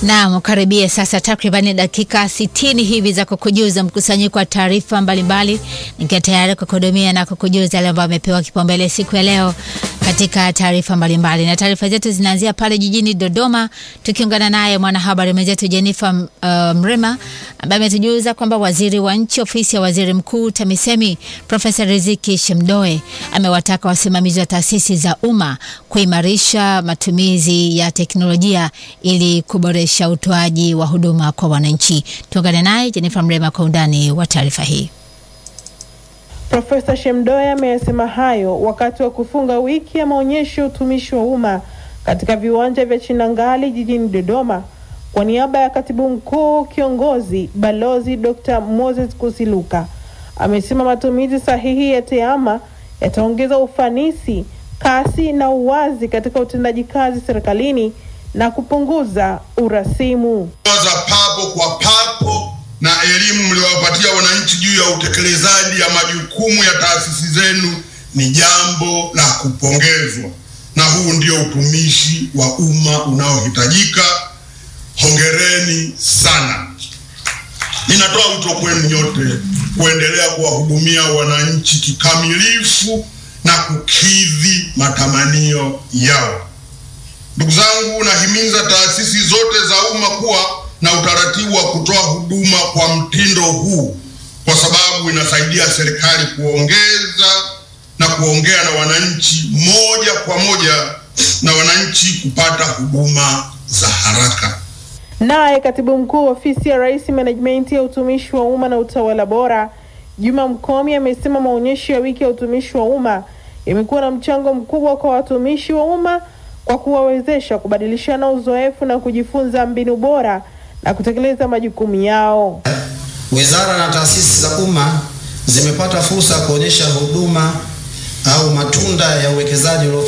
Naam, karibia sasa takribani dakika 60 hivi za kukujuza mkusanyiko wa taarifa mbalimbali, nikiwa tayari kukuhudumia na kukujuza yale ambayo amepewa kipaumbele siku ya leo katika taarifa mbalimbali, na taarifa zetu zinaanzia pale jijini Dodoma, tukiungana naye mwanahabari mwenzetu Jennifer uh, Mrema ambaye ametujuza kwamba waziri wa nchi ofisi ya waziri mkuu TAMISEMI Profesa Riziki Shemdoe amewataka wasimamizi wa taasisi za umma kuimarisha matumizi ya teknolojia ili kuboresha utoaji wa huduma kwa wananchi. Tuungane naye Jennifer Mrema kwa undani wa taarifa hii. Profesa Shemdoe ameyasema hayo wakati wa kufunga wiki ya maonyesho ya utumishi wa umma katika viwanja vya Chinangali jijini Dodoma kwa niaba ya katibu mkuu kiongozi Balozi Dr. Moses Kusiluka. Amesema matumizi sahihi ya TEHAMA yataongeza ufanisi, kasi na uwazi katika utendaji kazi serikalini na kupunguza urasimu. za papo kwa papo na elimu mliowapatia wananchi juu ya utekelezaji ya majukumu ya taasisi zenu ni jambo la kupongezwa, na huu ndio utumishi wa umma unaohitajika. Hongereni sana. Ninatoa wito kwenu nyote kuendelea kuwahudumia wananchi kikamilifu na kukidhi matamanio yao. Ndugu zangu, nahimiza taasisi zote za umma kuwa na utaratibu wa kutoa huduma kwa mtindo huu, kwa sababu inasaidia serikali kuongeza na kuongea na wananchi moja kwa moja na wananchi kupata huduma za haraka. Naye katibu mkuu ofisi ya Rais menejimenti ya utumishi wa umma na utawala bora Juma Mkomi amesema maonyesho ya wiki ya utumishi wa umma yamekuwa na mchango mkubwa kwa watumishi wa umma kwa kuwawezesha kubadilishana uzoefu na kujifunza mbinu bora na kutekeleza majukumu yao. Wizara na taasisi za umma zimepata fursa ya kuonyesha huduma au matunda ya uwekezaji